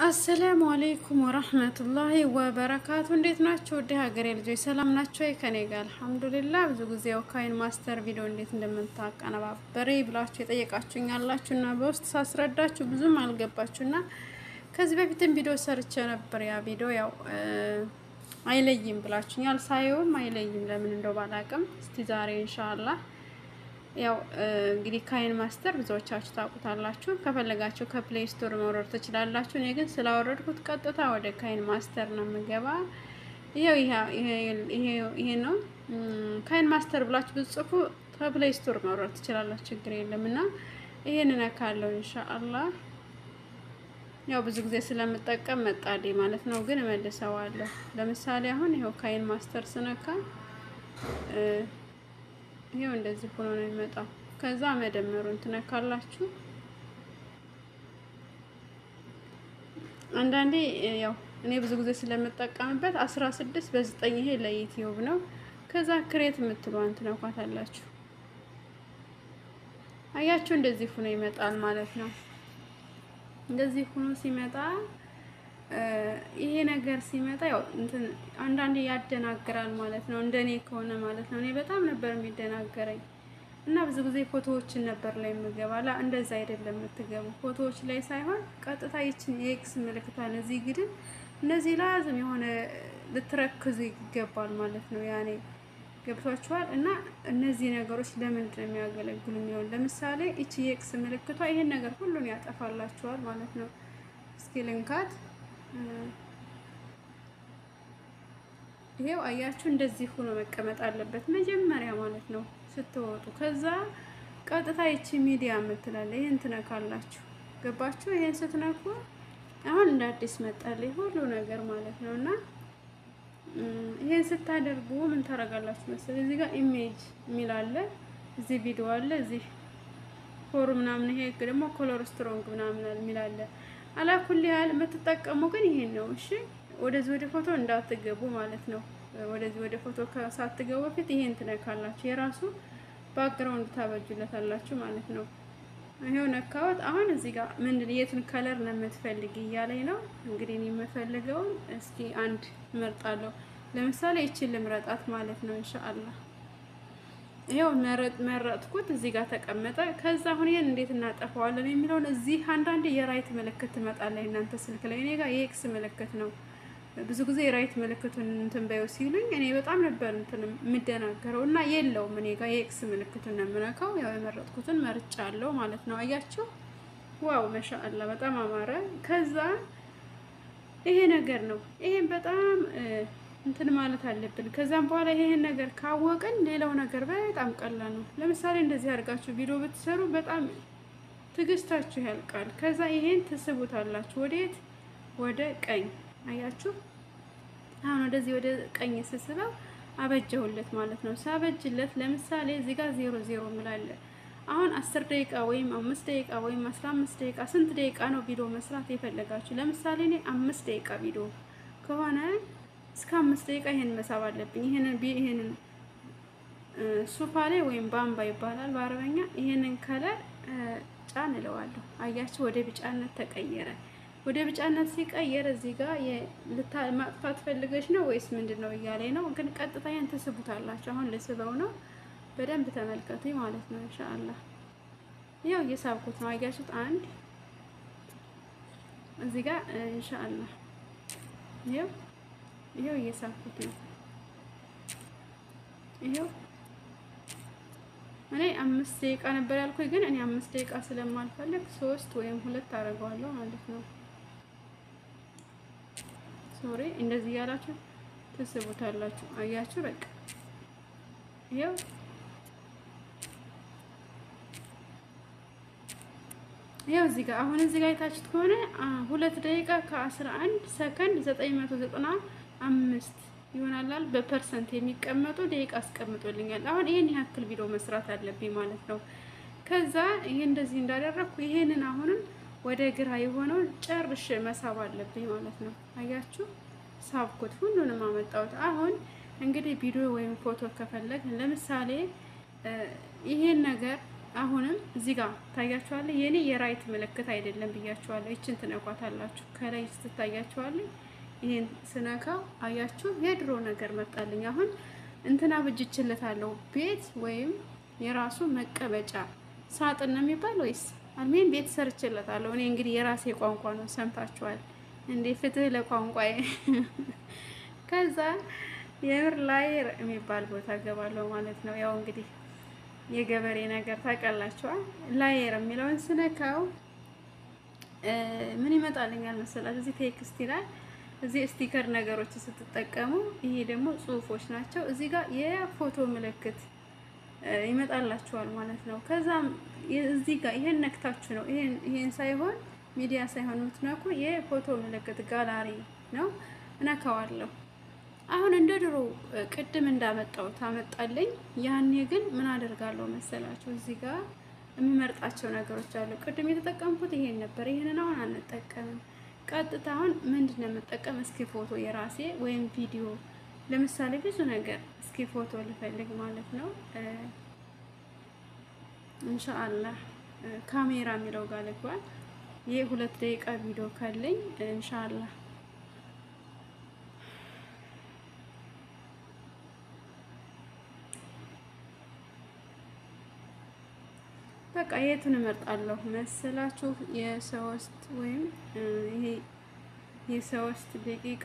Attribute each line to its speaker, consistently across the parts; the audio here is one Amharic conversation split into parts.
Speaker 1: አሰላሙ አሌይኩም ወረህመቱላሂ ወበረካቱ። እንዴት ናቸው? ወደ ሀገሬ ልጆች ሰላም ናቸው? ከኔ ጋር አልሐምዱሊላ። ብዙ ጊዜ ካይን ማስተር ቪዲዮ እንዴት እንደምታቀነባበሬ ብላችሁ የጠየቃችሁኝ ያላችሁ እና በውስጥ ሳስረዳችሁ ብዙም አልገባችሁ እና ከዚህ በፊትም ቪዲዮ ሰርቼ ነበር። ያ ቪዲዮ ያው አይለይም ብላችሁኛል። ሳየውም አይለይም ለምን እንደው ባላቅም፣ እስቲ ዛሬ ኢንሻአላህ ያው እንግዲህ ካይን ማስተር ብዙዎቻችሁ ታውቁታላችሁ። ከፈለጋችሁ ከፕሌይ ስቶር መውረድ ትችላላችሁ። እኔ ግን ስላወረድኩት ቀጥታ ወደ ካይን ማስተር ነው የምገባ። ይሄው ይሄ ነው ካይን ማስተር ብላችሁ ብትጽፉ ከፕሌይ ስቶር መውረድ ትችላላችሁ። ችግር የለም እና ይሄን እነካለሁ ኢንሻአላህ። ያው ብዙ ጊዜ ስለምጠቀም መጣልኝ ማለት ነው፣ ግን እመልሰዋለሁ። ለምሳሌ አሁን ይሄው ካይን ማስተር ስነካ ይሄው እንደዚህ ሆኖ ነው የሚመጣው። ከዛ መደመሩን ትነካላችሁ። አንዳንዴ ያው እኔ ብዙ ጊዜ ስለምጠቀምበት አስራ ስድስት በዘጠኝ ይሄ ለዩቲዩብ ነው። ከዛ ክሬት የምትሏን ትነኳታላችሁ። አያችሁ እንደዚህ ሆኖ ይመጣል ማለት ነው። እንደዚህ ሆኖ ሲመጣ ይሄ ነገር ሲመጣ ያው እንትን አንዳንዴ ያደናግራል ማለት ነው። እንደኔ ከሆነ ማለት ነው። እኔ በጣም ነበር የሚደናገረኝ እና ብዙ ጊዜ ፎቶዎችን ነበር ላይ የምገባላ። እንደዛ አይደለም የምትገቡ ፎቶዎች ላይ ሳይሆን ቀጥታ ይችን የኤክስ ምልክቷን እዚህ ግድን እነዚህ ላዝም የሆነ ልትረክዙ ይገባል ማለት ነው። ያኔ ገብቷችኋል። እና እነዚህ ነገሮች ለምንድን ነው የሚያገለግሉ የሚሆን ለምሳሌ ይቺ የኤክስ ምልክቷ ይሄን ነገር ሁሉን ያጠፋላችኋል ማለት ነው። እስኪ ልንካት ይሄው አያችሁ፣ እንደዚህ ሆኖ መቀመጥ አለበት መጀመሪያ ማለት ነው ስትወጡ። ከዛ ቀጥታ ይቺ ሚዲያ የምትላለ ይሄን ትነካላችሁ። ገባችሁ? ይሄን ስትነኩ አሁን እንደ አዲስ መጣልኝ ሁሉ ነገር ማለት ነው። እና ይሄን ስታደርጉ ምን ታደርጋላችሁ መሰለኝ? እዚህ ጋር ኢሜጅ የሚል አለ፣ እዚህ ቪዲዮ አለ፣ እዚህ ፎር ምናምን፣ ይሄ ደግሞ ኮሎር ስትሮንግ ምናምን የሚል አለ። አላኩል ያህል የምትጠቀሙ ግን ይሄን ነው። እሺ ወደዚህ ወደ ፎቶ እንዳትገቡ ማለት ነው። ወደዚህ ወደ ፎቶ ሳትገቡ በፊት ይሄን ትነካላችሁ። የራሱ ባክግራውንድ ታበጁለታላችሁ ማለት ነው። ይሄው ነካወት። አሁን እዚህ ጋር ምንድን የትን ከለር ነው የምትፈልግ እያለኝ ነው። እንግዲህ እኔ የምፈልገውን እስኪ አንድ እመርጣለሁ። ለምሳሌ ይችን ልምረጣት ማለት ነው። ኢንሻአላህ ይሄው መረጥኩት። እዚህ ጋር ተቀመጠ። ከዛ አሁን ይሄን እንዴት እናጠፋዋለን የሚለውን እዚህ አንዳንዴ የራይት ምልክት ትመጣለች እናንተ ስልክ ላይ። እኔ ጋር የኤክስ ምልክት ነው። ብዙ ጊዜ የራይት ምልክቱን እንትን በይው ሲሉኝ እኔ በጣም ነበር እንትን የምደናገረው እና የለውም እኔ ጋር የኤክስ ምልክቱን ነው የምነካው። ያው የመረጥኩትን መርጫ አለው ማለት ነው። አያችሁ፣ ዋው መሻአላ በጣም አማረ። ከዛ ይሄ ነገር ነው። ይሄን በጣም እንትን ማለት አለብን። ከዛም በኋላ ይሄን ነገር ካወቅን ሌላው ነገር በጣም ቀላል ነው። ለምሳሌ እንደዚህ አድርጋችሁ ቪዲዮ ብትሰሩ በጣም ትዕግስታችሁ ያልቃል። ከዛ ይሄን ትስቡታላችሁ። ወዴት? ወደ ቀኝ አያችሁ። አሁን ወደዚህ ወደ ቀኝ ስስበው አበጀሁለት ማለት ነው። ሳበጅለት ለምሳሌ እዚህ ጋር ዜሮ ዜሮ ምላለ አሁን አስር ደቂቃ ወይም አምስት ደቂቃ ወይም አስራ አምስት ደቂቃ ስንት ደቂቃ ነው ቪዲዮ መስራት የፈለጋችሁ? ለምሳሌ እኔ አምስት ደቂቃ ቪዲዮ ከሆነ እስከ አምስት ደቂቃ ይሄን መሳብ አለብኝ። ይሄንን ይሄንን ሱፋ ላይ ወይም ባምባ ይባላል በአረበኛ። ይሄንን ከለር ጫን እለዋለሁ። አያችሁ ወደ ቢጫነት ተቀየረ። ወደ ቢጫነት ሲቀየር እዚህ ጋር ማጥፋት ፈልገች ነው ወይስ ምንድን ነው እያለኝ ነው። ግን ቀጥታ ይሄን ትስቡታላችሁ። አሁን ልስበው ነው። በደንብ ተመልከቱኝ ማለት ነው። ኢንሻአላህ ያው እየሳብኩት ነው። አያችሁት? አንድ እዚህ ጋር ኢንሻአላህ ይኸው ይሄው እየሳኩት ነው። ይሄው እኔ አምስት ደቂቃ ነበር ያልኩኝ፣ ግን እኔ አምስት ደቂቃ ስለማልፈልግ ሶስት ወይም ሁለት አደርገዋለሁ ማለት ነው። ሶሪ እንደዚህ ያላችሁ ትስቡታላችሁ። አያችሁ በቃ ይሄው ይሄው እዚህ ጋር አሁን እዚህ ጋር የታችሁት ከሆነ ሁለት ደቂቃ ከአስራ አንድ ሰከንድ ዘጠኝ መቶ ዘጠና አምስት ይሆናላል። በፐርሰንት የሚቀመጡ ደቂቃ አስቀምጦልኛል። አሁን ይሄን ያክል ቪዲዮ መስራት አለብኝ ማለት ነው። ከዛ ይሄ እንደዚህ እንዳደረግኩ ይሄንን አሁንም ወደ ግራ የሆነውን ጨርሼ መሳብ አለብኝ ማለት ነው። አያችሁ ሳብኩት፣ ሁሉንም አመጣሁት። አሁን እንግዲህ ቪዲዮ ወይም ፎቶ ከፈለግ ለምሳሌ ይሄን ነገር አሁንም እዚህ ጋር ታያችኋለህ። የኔ የራይት ምልክት አይደለም ብያችኋለሁ። ይችን ትነኳታላችሁ። ከላይ ስትታያችኋለህ። ይሄን ስነካው አያችሁ የድሮ ነገር መጣልኝ። አሁን እንትና ብጅችለታለሁ ቤት ወይም የራሱ መቀመጫ ሳጥን ነው የሚባል ወይስ አልሜን ቤት ሰርችለታለሁ። እኔ እንግዲህ የራሴ ቋንቋ ነው ሰምታችኋል እንዴ? ፍትህ ለቋንቋዬ። ከዛ የምር ላይ የሚባል ቦታ ገባለሁ ማለት ነው። ያው እንግዲህ የገበሬ ነገር ታውቃላችኋል። ላየር የሚለውን ስነካው ምን ይመጣልኛል መሰላችሁ? እዚህ ቴክስት ይላል። እዚህ ስቲከር ነገሮች ስትጠቀሙ፣ ይሄ ደግሞ ጽሁፎች ናቸው። እዚህ ጋር የፎቶ ምልክት ይመጣላችኋል ማለት ነው። ከዛም እዚህ ጋር ይሄን ነክታችሁ ነው ይሄን ሳይሆን ሚዲያ ሳይሆን የምትነኩ የፎቶ ምልክት ጋላሪ ነው። እነካዋለሁ። አሁን እንደ ድሮ ቅድም እንዳመጣው ታመጣለኝ። ያኔ ግን ምን አደርጋለሁ መሰላችሁ? እዚህ ጋር የምመርጣቸው ነገሮች አሉ። ቅድም የተጠቀምኩት ይሄን ነበር። ይሄንን አሁን አንጠቀምም። ቀጥታ አሁን ምንድን ነው የምጠቀም? እስኪ ፎቶ የራሴ ወይም ቪዲዮ፣ ለምሳሌ ብዙ ነገር እስኪ ፎቶ ልፈልግ ማለት ነው። ኢንሻአላህ ካሜራ የሚለው ጋር ልግባል። ይህ ሁለት ደቂቃ ቪዲዮ ካለኝ ኢንሻአላህ በቃ የቱን እመርጣለሁ መሰላችሁ? የሶስት ወይም ይሄ የሶስት ደቂቃ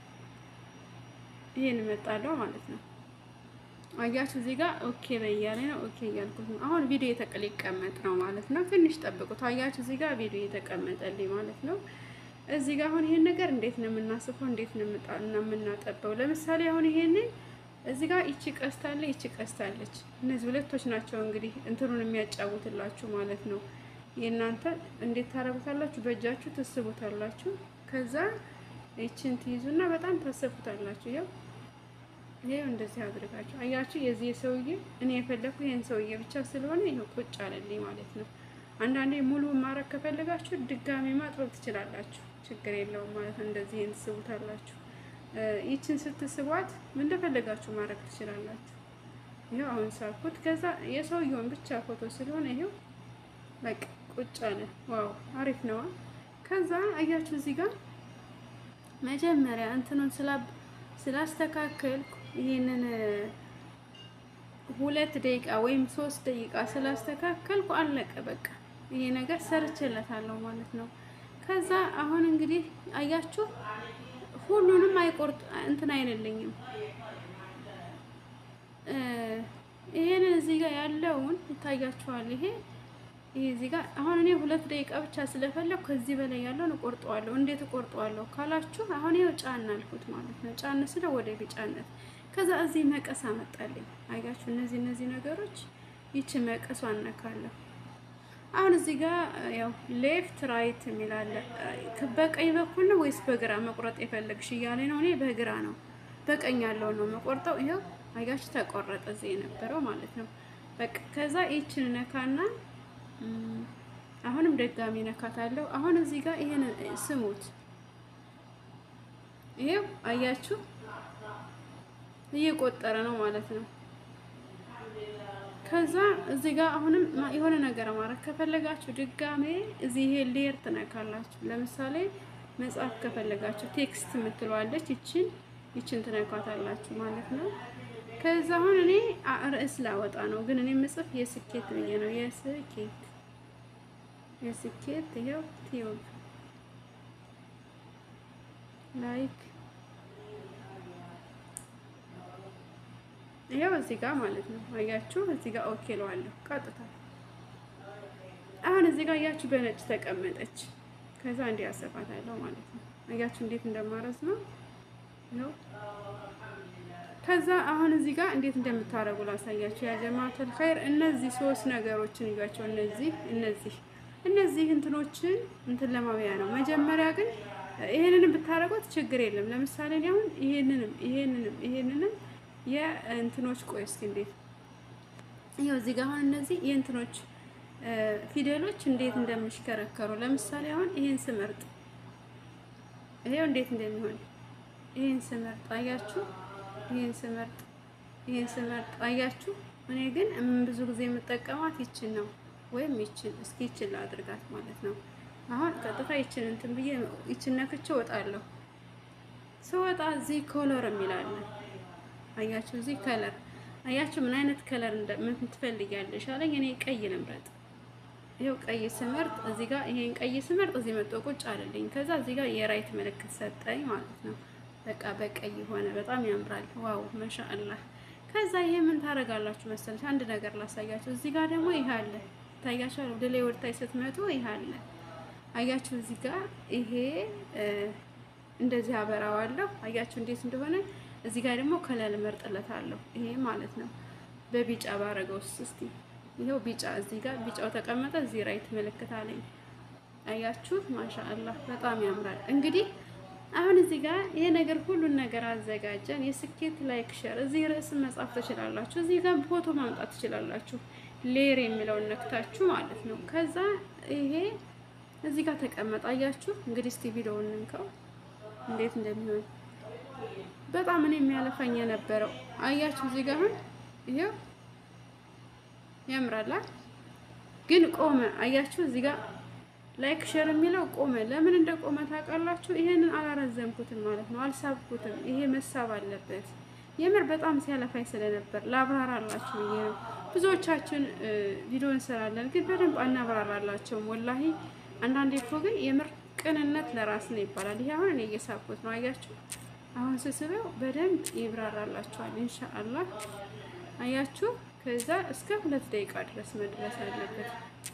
Speaker 1: ይሄን እመርጣለሁ ማለት ነው። አያችሁ እዚህ ጋር ኦኬ በያለ ነው። ኦኬ እያልኩት ነው። አሁን ቪዲዮ የተቀል ይቀመጥ ነው ማለት ነው። ትንሽ ጠብቁት። አያችሁ እዚህ ጋር ቪዲዮ የተቀመጠልኝ ማለት ነው። እዚህ ጋር አሁን ይሄን ነገር እንዴት ነው የምናስፈው? እንዴት ነው የምናጠበው? ለምሳሌ አሁን ይሄንን እዚህ ጋር ይቺ ቀስታለ ይቺ ቀስታለች። እነዚህ ሁለቶች ናቸው እንግዲህ እንትኑን የሚያጫውትላችሁ ማለት ነው። የእናንተ እንዴት ታረጉታላችሁ? በእጃችሁ ትስቡታላችሁ። ከዛ ይችን ትይዙና በጣም ታሰፉታላችሁ። ያው ይሄው እንደዚህ አድርጋችሁ አያችሁ። የዚህ ሰውዬ እኔ የፈለኩ ይሄን ሰውዬ ብቻ ስለሆነ ይሄው ቁጭ አለልኝ ማለት ነው። አንዳንዴ ሙሉ ማድረግ ከፈለጋችሁ ድጋሚ ማጥበብ ትችላላችሁ። ችግር የለውም ማለት ነው። እንደዚህ ይሄን ትስቡታላችሁ። ይችን ስትስቧት እንደፈለጋችሁ ማድረግ ትችላላችሁ። ይሄው አሁን ሳልኩት። ከዛ የሰውየውን ብቻ ፎቶ ስለሆነ ይሄው በቃ ቁጭ አለ። ዋው አሪፍ ነዋ። ከዛ አያችሁ እዚህ ጋር መጀመሪያ እንትኑን ስላስተካከልኩ ይሄንን ሁለት ደቂቃ ወይም ሶስት ደቂቃ ስላስተካከልኩ አለቀ። በቃ ይሄ ነገር ሰርችለታለሁ ማለት ነው። ከዛ አሁን እንግዲህ አያችሁ ሁሉንም አይቆርጥ እንትን አይነልኝም። ይሄንን እዚህ ጋር ያለውን ይታያችኋል። ይሄ ይሄ እዚህ ጋር አሁን እኔ ሁለት ደቂቃ ብቻ ስለፈለኩ ከዚህ በላይ ያለውን እቆርጠዋለሁ። እንዴት እቆርጠዋለሁ ካላችሁ አሁን ይኸው ጫን አልኩት ማለት ነው። ጫን ስለ ወደ ቢጫነት ከዛ እዚህ መቀስ አመጣልኝ። አያችሁ እነዚህ እነዚህ ነገሮች ይቺ መቀሷ አነካለሁ። አሁን እዚህ ጋር ያው ሌፍት ራይት የሚላለ በቀኝ በኩል ነው ወይስ በግራ መቁረጥ የፈለግሽ እያለ ነው። እኔ በግራ ነው በቀኝ ያለው ነው መቆርጠው። ይኸው አያችሁ ተቆረጠ እዚህ የነበረው ማለት ነው። በቃ ከዛ ይችን ነካና አሁንም ደጋሚ ነካታለሁ። አሁን እዚህ ጋር ይሄን ስሙት። ይሄው አያችሁ እየቆጠረ ነው ማለት ነው። ከዛ እዚህ ጋር አሁንም የሆነ ነገር ማድረግ ከፈለጋችሁ ድጋሜ እዚህ ይሄ ሌየር ትነካላችሁ። ለምሳሌ መጽሐፍ ከፈለጋችሁ ቴክስት የምትለዋለች ይችን ይችን ትነካታላችሁ ማለት ነው። ከዛ አሁን እኔ ርዕስ ላወጣ ነው፣ ግን እኔ ምጽፍ የስኬት ብዬ ነው። የስኬት የስኬት ይኸው ቲዩብ ላይክ ይኸው እዚህ ጋር ማለት ነው። አያችሁ እዚህ ጋር ኦኬ ለዋለሁ ቀጥታ። አሁን እዚህ ጋር አያችሁ በነጭ ተቀመጠች። ከዛ እንዲህ አሰፋታለሁ ማለት ነው። አያችሁ እንዴት እንደማረዝ ነው ነው። ከዛ አሁን እዚህ ጋር እንዴት እንደምታረጉ ላሳያችሁ። ያ ጀማዓተል ኸይር እነዚህ ሶስት ነገሮችን እያቸው እነዚህ እነዚህ እነዚህ እንትኖችን እንትን ለማብያ ነው። መጀመሪያ ግን ይሄንንም ብታረጉት ችግር የለም። ለምሳሌ እኔ አሁን ይሄንንም ይሄንንም ይሄንንም የእንትኖች ቆይ እስኪ እንዴት ይኸው እዚህ ጋር አሁን እነዚህ የእንትኖች ፊደሎች እንዴት እንደሚሽከረከሩ ለምሳሌ አሁን ይሄን ስመርጥ ይሄው እንዴት እንደሚሆን ይሄን ስመርጥ አያችሁ፣ ይሄን ስመርጥ ይሄን ስመርጥ አያችሁ፣ እኔ ግን ብዙ ጊዜ የምጠቀማት ይችን ነው፣ ወይም ይችን እስኪ ይችን ላድርጋት ማለት ነው። አሁን ቀጥታ ይችን እንትን ብዬ ይችን ነክቼ እወጣለሁ። ስወጣ እዚህ ኮለር የሚላለን አያችሁ፣ እዚህ ከለር አያችሁ፣ ምን አይነት ከለር ምን ትፈልጊያለሽ አለኝ። እኔ ቀይ ልምረጥ። ይኸው ቀይ ስመርጥ እዚህ ጋር ይሄን ቀይ ስመርጥ እዚህ መጥቶ ቁጭ አለልኝ። ከዛ እዚህ ጋር የራይት ምልክት ሰጠኝ ማለት ነው። በቃ በቀይ ሆነ። በጣም ያምራል። ዋው ማሻአላህ። ከዛ ይሄ ምን ታደርጋላችሁ መሰለሽ? አንድ ነገር ላሳያችሁ። እዚህ ጋር ደግሞ ይሄ አለ ታያችሁ። ወደ ላይ ወደታይ ስትመጡ ይሄ አለ አያችሁ። እዚህ ጋር ይሄ እንደዚህ አበራዋለሁ። አያችሁ እንዴት እንደሆነ። እዚህ ጋር ደግሞ ከለር እመርጥለታለሁ። ይሄ ማለት ነው በቢጫ ባረገውስ እስቲ ይሄው ቢጫ እዚህ ጋር ቢጫው ተቀመጠ። እዚህ ራይት ምልክት አለኝ። አያችሁ ማሻአላህ በጣም ያምራል። እንግዲህ አሁን እዚህ ጋር ይሄ ነገር ሁሉን ነገር አዘጋጀን። የስኬት ላይክ ሼር እዚህ ርዕስ መጻፍ ትችላላችሁ። እዚህ ጋር ፎቶ ማምጣት ትችላላችሁ። ሌር የሚለውን ነክታችሁ ማለት ነው። ከዛ ይሄ እዚህ ጋር ተቀመጠ። አያችሁ እንግዲህ እስቲ ቪዲዮውን እንከው እንዴት እንደሚሆን በጣም እኔ የሚያለፋኝ የነበረው አያችሁ እዚህ ጋር አሁን ይሄው ያምራላ ግን ቆመ። አያችሁ እዚህ ጋር ላይክ ሼር የሚለው ቆመ። ለምን እንደ ቆመ ታውቃላችሁ? ይሄንን አላረዘምኩትም ማለት ነው፣ አልሳብኩትም። ይሄ መሳብ አለበት። የምር በጣም ሲያለፋኝ ስለነበር ላብራራላችሁ ብዬ ነው። ብዙዎቻችን ቪዲዮ እንሰራለን፣ ግን በደንብ አናብራራላቸውም። ወላሂ አንዳንዴ እኮ ግን የምር ቅንነት ለራስ ነው ይባላል። ይሄ አሁን እኔ እየሳብኩት ነው። አያችሁ አሁን ስስበው በደንብ ይብራራላችኋል ኢንሻአላህ። አያችሁ ከዛ እስከ ሁለት ደቂቃ ድረስ መድረስ አለበት።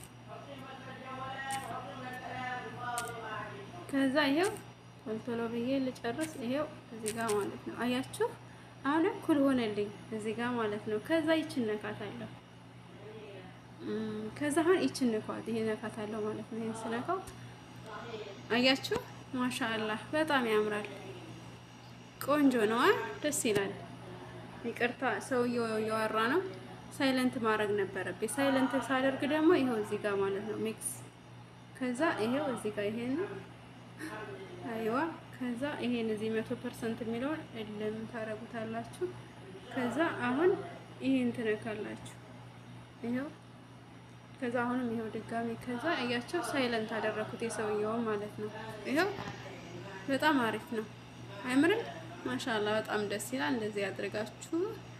Speaker 1: ከዛ ይሄው ቶሎ ብዬ ልጨርስ። ይሄው እዚህ ጋር ማለት ነው። አያችሁ አሁን እኩል ሆነልኝ እዚህ ጋር ማለት ነው። ከዛ ይችን ነካታለሁ። ከዛ አሁን ይችን ነካት፣ ይሄ ነካታለሁ ማለት ነው። ይሄን ስነካው አያችሁ ማሻአላህ በጣም ያምራል። ቆንጆ ነው፣ ደስ ይላል። ይቅርታ ሰውየው እያወራ ነው። ሳይለንት ማድረግ ነበረብኝ። ሳይለንት ሳደርግ ደግሞ ይሄው እዚህ ጋር ማለት ነው ሚክስ። ከዛ ይሄው እዚህ ጋር ይሄን አይዋ። ከዛ ይሄን እዚህ መቶ ፐርሰንት የሚለውን እልም ታረጉታላችሁ። ከዛ አሁን ይሄን ትነካላችሁ። ይሄው ከዛ አሁንም ይሄው ድጋሚ ከዛ እያቸው ሳይለንት አደረኩት የሰውየውን ማለት ነው። ይሄው በጣም አሪፍ ነው። አይምርም? ማሻላ በጣም ደስ ይላል። እንደዚህ ያድርጋችሁ።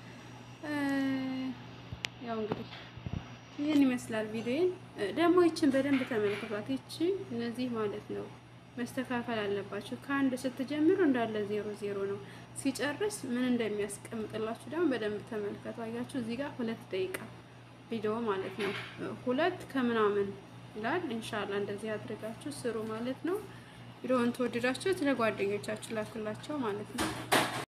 Speaker 1: ያው እንግዲህ ይህን ይመስላል ቪዲዮን። ደግሞ ይችን በደንብ ተመልክቷት። ይቺ እነዚህ ማለት ነው መስተካከል አለባቸው። ከአንድ ስትጀምሩ እንዳለ ዜሮ ዜሮ ነው። ሲጨርስ ምን እንደሚያስቀምጥላችሁ ደግሞ በደንብ ተመልከቱ። አያችሁ እዚህ ጋር ሁለት ደቂቃ ቪዲዮ ማለት ነው። ሁለት ከምናምን ይላል። ኢንሻአላ እንደዚህ አድርጋችሁ ስሩ ማለት ነው። ቪዲዮውን ተወደዳችሁት ለጓደኞቻችሁ ላኩላቸው ማለት ነው።